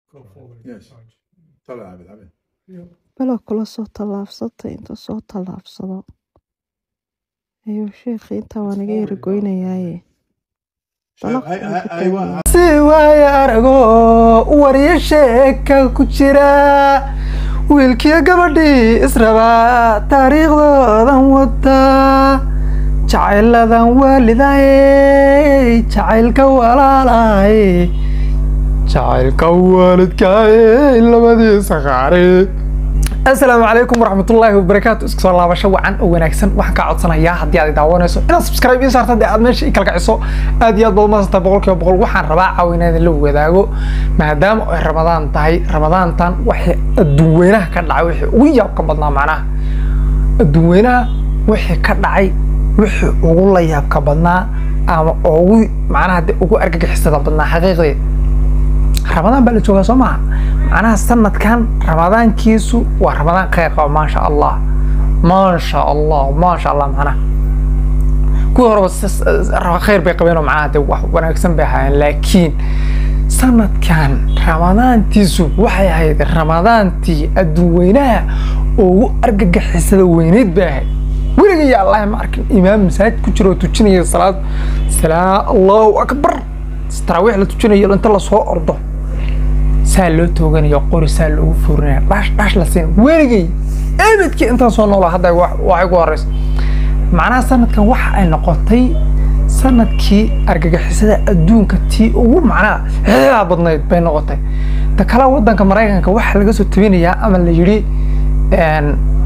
Go forward. Yes. Sarge. طلع عبد عبد Yep. balo kula soo tallaabsatay inta soo tallaabsado ayuu sheekhi intaa waa naga yara goynayaaye شايف هاي هاي ايوه si waayo arago waryo sheeka ku jira wiilkiyo gabadhii israbaa taariikhdoodan wada jacayladan waalidaye jacaylka walaalaye jacaylka waalidkaaye labadiisa qaare asalaamu calaykum waraxmatullaahi wabarakaatu isku soo laabasho wacan oo wanaagsan waxaan kaa codsanayaa haddii aad i daawanayso inaad subscribe ii saarta dee aad meesha i kalkaciso aad iyo aad baad umaadsantaa boqolkiiba boqol waxaan rabaa caawa inaan idinla wadaago maadaama ay ramadaan tahay ramadaantan waxay adduun weynaha ka dhacay wixii ugu yaabka badnaa macnaha adduun weynaha wixii ka dhacay wixii ugu la yaabka badnaa ama ugu macnaha dee ugu argagixisada badnaa xaqiiqdii ramadaan baa la joogaa soo maha macnaha sanadkan ramadaankiisu waa ramadaan khayr qaba maasha allah maasha allah maasha allah macnaha kuwii horeba s- s- khayr bay qabeen oo macnaha dee wax wanaagsan bay ahaayeen laakiin sanadkan ramadaantiisu waxay ahayd ramadaantii adduun weynaha ugu argagixisada weyneyd bay ahayd weliga ya allah ma arkin imaam masaajid ku jira oo tujinaya salaad salaa allahu akbar taraawiix la tujinayo inta lasoo ordo saa loo tooganayo qori saa loogu furinaya dhash dhash la siin weligay ebedkii intaan soo noolaa hadda wax wax igu horeysa macnaha sanadkan waxa ay noqotay sanadkii argagixisada adduunka tii ugu macnaha xidaa badnayd bay noqotay ta kale wadanka maraykanka waxaa laga soo tabinayaa ama la yidhi een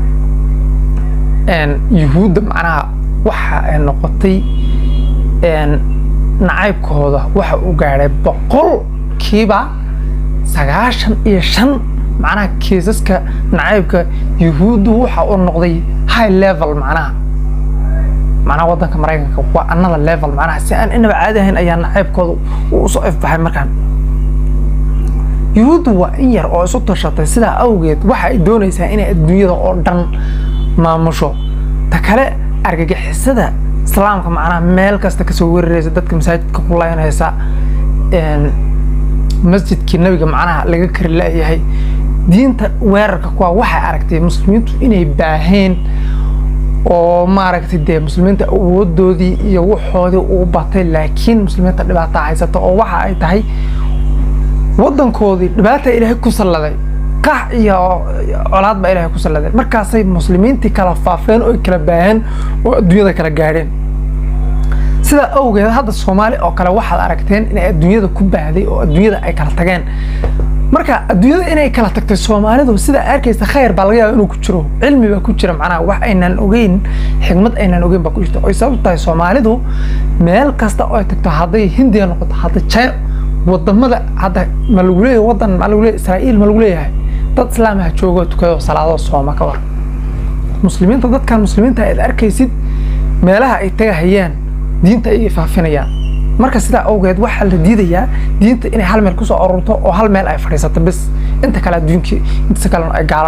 een yuhuudda macnaha waxa ay noqotay een nacaybkooda waxa uu gaadhay boqolkiiba sagaashan iyo shan macnaha kiisaska nacaybka yuhuuddu waxa uu noqday high level macnaha macnaha wadanka maraykanka waa another level macnaha si aan inaba caadi ahayn ayaa nacaybkooda uu usoo ifbaxay markaan yuhuuddu waa in yar oo isu tashatay sidaa awgeed waxa ay doonaysaa inay adduunyada oo dhan maamusho ta kale argagixisada islaamka macnaha meel kasta kasoo weeraraysa dadka masaajidka ku laynaysa een, masjidkii nabiga macnaha laga kari laayahay diinta weerarka kuwa waxay aragtay muslimiintu inay baaheen oo maaragtay dee muslimiinta awoodoodii iyo waxoodii uu batay laakiin muslimiinta dhibaata haysata oo waxa ay tahay wadankoodii dhibaata ilaahay ku salladay qax iyo colaad baa ilaahay ku salladay markaasay muslimiintii kala faafeen oo ay kala baaheen oo adduunyada kala gaadheen sidaa awgeed hadda soomaali oo kale waxaad aragteen inay adduunyada ku baahday oo adduunyada ay kala tageen marka adduunyada inay kala tagtay soomaalidu sidaa arkaysa khayr baa laga yaaba inuu ku jiro cilmi baa ku jira macnaha wax aynan ogeyn xigmad aynan ogeyn baa ku jirta oy sababtu tahay soomaalidu meel kasta oo ay tagto hadday hindiya noqoto hadda china wadamada hadda ma lagu leeyahay wadan ma lagu leeyahay israa'iil ma lagu leeyahay dad islaamaha joogo tukado salaado sooma ka war muslimiinta dadkan muslimiinta aad arkaysid meelaha ay tagahayaan diinta ay faafinayaan marka sidaa awgeed waxaa la diidayaa diinta inay hal meel kusoo ururto oo hal meel ay fadhiisato bis inta kale adduunkii inta kale ay gaala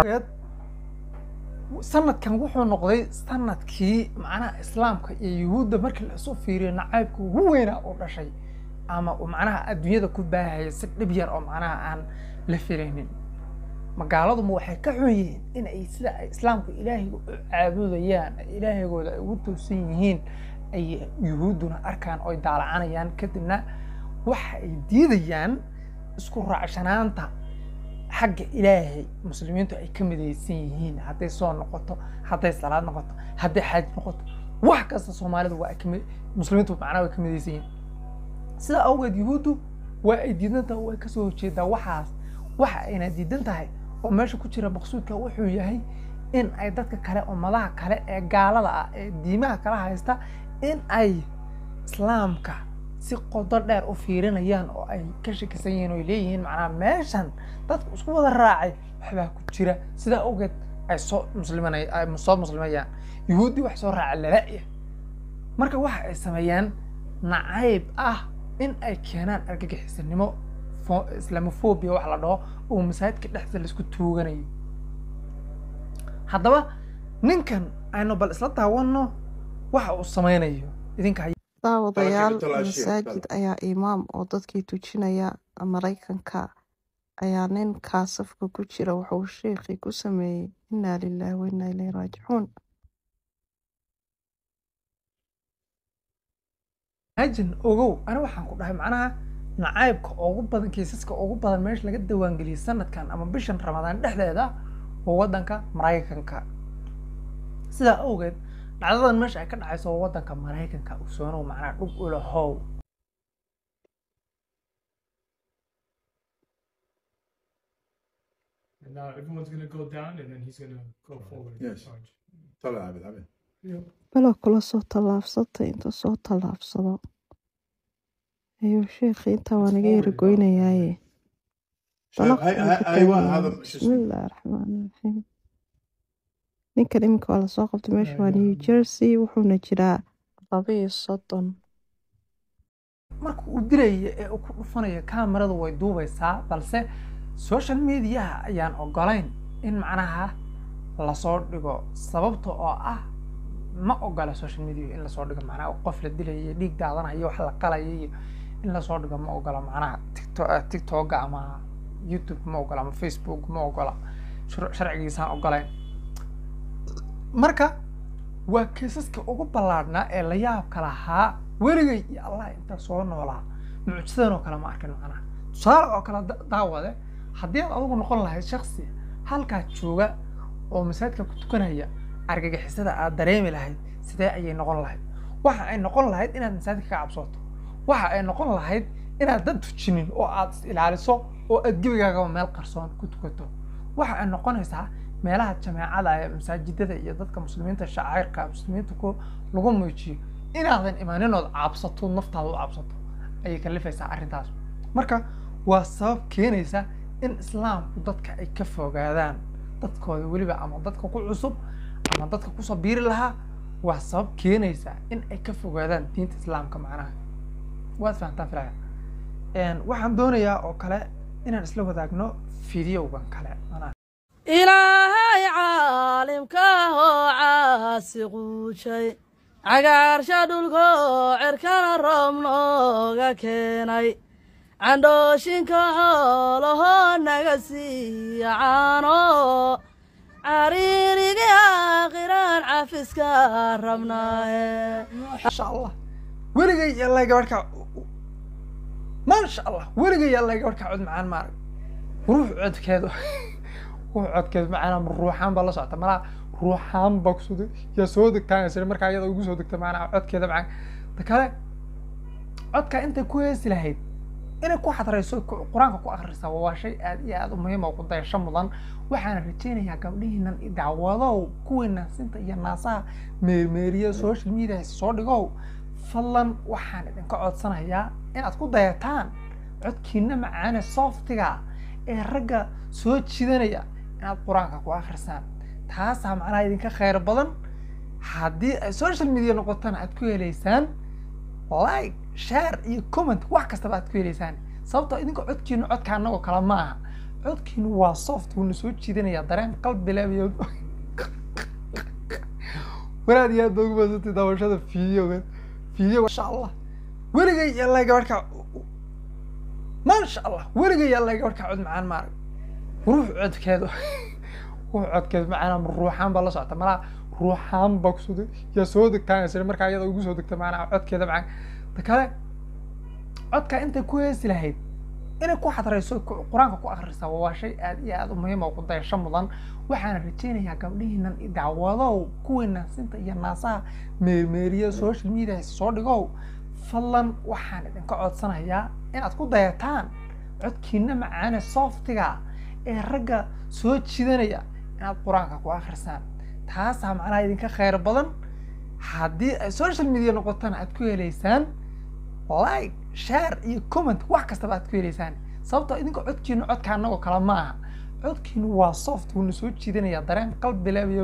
sanadkan wuxuu noqday sanadkii macnaha islaamka iyo yuhuudda markii la isu fiiriyo nacaybka ugu weynaa oo dhashay ama uu macnaha adduunyada ku baahaya si dhib yar oo macnaha aan la filaynin magaaladuma waxay ka xun yihiin in ay sida ay islaamka ilaahiga u caabudayaan ay ilaahigooda ay ugu toosan yihiin ay yuhuudduna arkaan oo ay daalacanayaan kadibna waxa ay diidayaan isku raacsanaanta xagga ilaahay muslimiintu ay ka midaysan yihiin hadday soo noqoto hadday salaad noqoto hadday xaaj noqoto wax kasta soomaalidu waa ay kami muslimiintu macnaha way ka midaysan yihiin sidaa awgeed yuhuuddu waa ay diidan tahay way kasoo horjeedaa waxaas waxa ayna diidan tahay oo meesha ku jira maqsuudka wuxuu yahay in ay dadka kale ummadaha kale ee gaalada ah ee diimaha kala haysta in ay islaamka si qodo dheer u fiirinayaan oo ay ka shakisan yihiin oo ay leeyihiin macnaha meeshan dadku isku wada raacay waxbaa ku jira sidaa awgeed ay soo muslimanay ay soo muslimayaan yuhuuddii wax soo raaca lala'ya marka waxa ay sameeyaan nacayb ah in ay keenaan argagixisanimo fo- islamophobia wax la dhaho oo masaajidka dhexdiisa laisku tuuganayo haddaba ninkan aynu bal isla daawanno waxa uu sameynayo idinka hay- daawadayaal Baraka Bitol Ashiya, masaajid ayaa imaam oo dadkii tujinaya maraykanka ayaa nin kaasafka ku jira wuxuu sheekhii ku sameeyey innaa lilaahi wa innaa ilayhi raajicuun imagine ogow ani waxaan ku dhahay macnaha nacaybka ugu badan kiisaska ugu badan meesha laga diiwaangeliyey sanadkan ama bishan ramadaan dhexdeeda waa waddanka maraykanka sidaa awgeed dhacdadan meesha ay ka dhacayso waa waddanka maraykanka ogsoonow macnaha dhug ulahow And now everyone's gonna go down, and then he's gonna go forward and Yes. charge. طلع عبد عبد belo kula soo tallaabsatay inta soo tallaabsado ayuu sheekhii intaa waa naga yara goynayaaye شايف هاي هاي ايوه هذا شو bismi اسمه illaahi raxmaani raxiim ninkan iminka waa lasoo qabtay meesha waa new jersey wuxuuna jiraa laba iyo soddon marka uu dilaya ee uu ku dhufanayo kaamiradu way duubaysaa balse social mediaha ayaan ogolayn in macnaha lasoo dhigo sababta oo ah ma ogola social media in lasoo dhigo macnaha qof la dilayo dhiig daadanayo wax la qalayo iyo in lasoo dhigo ma ogola macnaha tiktok tiktoka ama youtube ma ogola ama facebook ma ogola shar- sharcigiisaan ogolayn marka waa kiisaska ugu ballaadhnaa ee la yaabka lahaa weligay iyo allah intaa soo noolaa mucjisadan oo kale ma arkin macnaha tusaale oo kale da- daawade haddii aad adigu noqon lahayd shaksi halkaa jooga oo masaajidka ku tukanaya argagixisada aad dareemi lahayd sidee ayay noqon lahayd waxa ay noqon lahayd inaad masaajidka ka cabsooto waxa ay noqon lahayd inaad dad tujinin oo aad is ilaaliso oo aad gebigaagaba meel qarsoon ku tukato waxa ay noqonaysaa meelaha jameecada ee masaajidada iyo dadka muslimiinta shacairka muslimiinta ku lagu muujiyo inaadan imaaninood cabsato naftaada u cabsato ayay kalifaysaa arrintaas marka waa sabab keenaysa in islaamku dadka ay ka fogaadaan dadkooda weliba ama dadka ku cusub ama dadka kusoo biiri lahaa waa sabab keenaysa in ay ka fogaadaan diinta islaamka macnaha waad fahantaan filaya Een, waxaan doonayaa oo kale inaan isla wadaagno fideogan kale macnaha ilaahay caalimkaahoo caasi quujay cagaarsha dhulkoo cerkana roob nooga keenay candhooshinka xoolahoo naga siiya caano cariirigii aakhiraan cafiska rabnaahe maasha allah weligay yallay gabadh ka maasha allah weligay yallay gabadh ka cod macaan maarag ruux codkeedu ruux codkeedu macaan ama ruuxaan baa la socota malaa ruuxaan baa kusoo deg yaa soo degtaan sire markaa iyada ugu soo degta macnaa codkeeda macaan ta kale codka intay ku heesi lahayd inay ku xadrayso ku- qur-aanka ku akhrisaa waa shay aad iyo aad u muhiim oo ku dayasho mudan waxaana rajaynayaa gabdhihiinan i dacwadow kuwii naasinta iyo naasaha meermeeriya social media soo dhigow fadlan waxaan idinka codsanayaa inaad ku dayataan codkiina macaane softiga ee ragga soo jidanaya inaad qur-aanka ku akhrisaan taasaa macnaha idinka khayr badan haddii ay social media noqotana aad ku helaysaan like share iyo comment wax kastaba aad ku helaysaan sababtoo idinka codkiinu codka annagoo kale ma aha codkiinu waa soft wuuna soo jiidanaya dareen qalbi leebiyo wanaad iyo aad baa ugu badsantay daawashada fideogan video masha allah weligay yallay gabadh ka maasha allah weligay yallay gabadh ka cod macaan maarag ruux codkeedu ruux codkeedu macaan ama ruuxaan baa la socota malaa ruuxaan baa kusoo deg yaa soo degtaan sire markaa iyada ugu soo degta macnaa codkeeda macaan ta kale codka intay ku heesi lahayd inay ku xadrayso ku- qur-aanka ku akhrisaa waa shay aad iyo aad u muhiim oo ku dayasho mudan waxaana rajaynayaa gabdhihiinan i dacwadow kuwii naasinta iyo naasaha meermeeriya social media soo dhigow fadlan waxaan idinka codsanayaa inaad ku dayataan codkiina macaane softiga ee ragga soo jidanaya inaad qur-aanka ku akhrisaan taasaa macnaha idinka khayr badan haddii ay social media noqotana aad ku helaysaan like share iyo comment wax kastaba aad ku helaysaan sababtoo idinka codkiinu codka annagoo kale ma aha codkiinu waa soft wuuna soo jiidanaya dareen qalbi leebiyo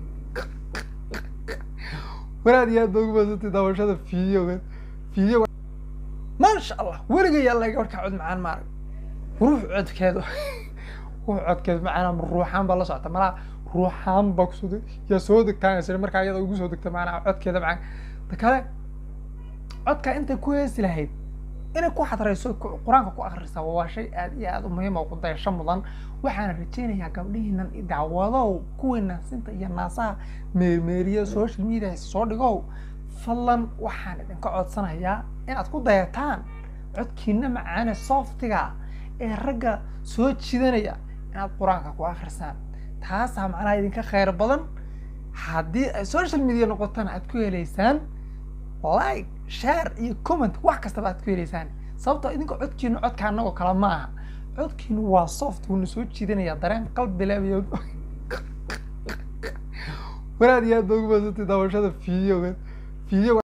wanaad iyo aad baa ugu badsantay daawashada fideogan video maasha allah weligay yallay gabadh ka cod macaan maarag ruux codkeedu ruux codkeedu macaan ama ruuxaan baa la socota malaa ruuxaan baa kusoo deg yaa soo degtaan sire markaa iyada ugu soo degta macnaa codkeeda macaan ta kale codka intay ku heesi lahayd inay ku xadrayso ku- qur-aanka ku akhrisaa waa shay aad iyo aad u muhiim oo ku dayasho mudan waxaana rajaynayaa gabdhihiinan dacwadow kuwiina sinta iyo naasaha meermeeriya social media soo dhigow fadlan waxaan idinka codsanayaa inaad ku dayataan codkiina macaane softiga ee ragga soo jidanaya inaad qur-aanka ku akhrisaan taasaa macnaha idinka khayr badan haddii ay social media noqotana aad ku heleysaan like share iyo comment wax kastaba aad ku heleysaan sababtoo idinka codkiinu codka anagoo kale ma aha codkiinu waa soft wuuna soo jiidanaya dareen qalbi leebiyo waraad iyo aad ba ugu badsantay daawashada videoga video